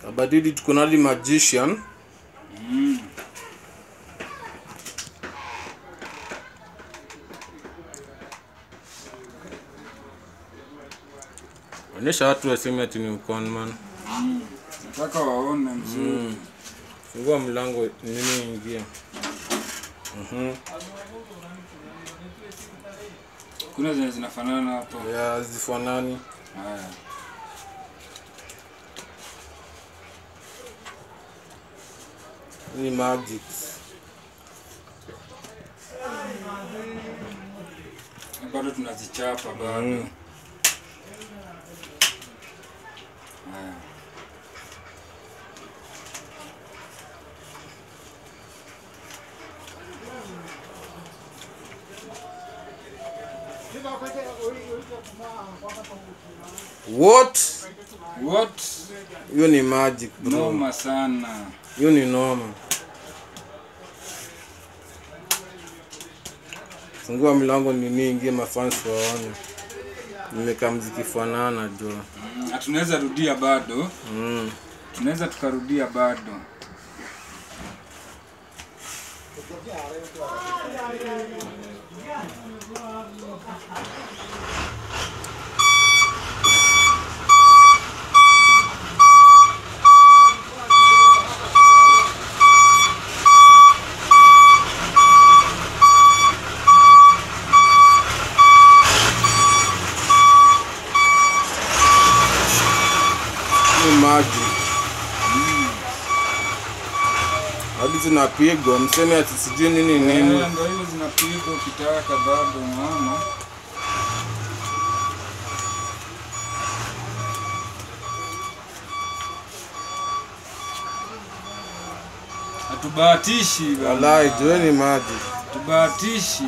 Kabadidi tuko na hadi magician. Mm. Onyesha watu waseme ati ni conman. Nataka waone mzuri. Fungua mlango nini ingia. Mhm. Kuna zenye zinafanana hapo. Ya zifanani. Haya. Ni magic. Bado tunazichapa bado. Mm. Haya. What? What? Hiyo ni magic bro. Noma sana. Hiyo ni noma. Fungua mlango nini ingie mafans waone. Nimekaa mziki fanana jo. Mm, na tunaweza rudia bado. Mm. Tunaweza tukarudia bado. Ni magic. Hadi zinapigwa mseme ati sijui nini nini. Eh, Ndio hizo zinapigwa ukitaka bado unaona. Hatubahatishi bana. Walai jo ni magic. Tubahatishi.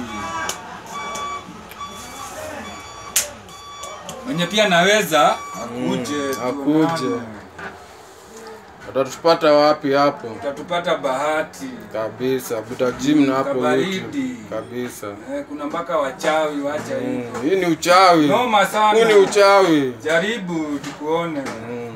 Mwenye pia naweza akuje Mm, akuje. tuonane. Watatupata wapi hapo? Utatupata bahati. Kabisa, buta gym na hapo Kabaridi. YouTube. Kabisa. Eh, kuna mpaka wachawi wacha hivi. Mm, Hii ni uchawi. Noma Huu ni sana. uchawi. Jaribu tukuone. Mm.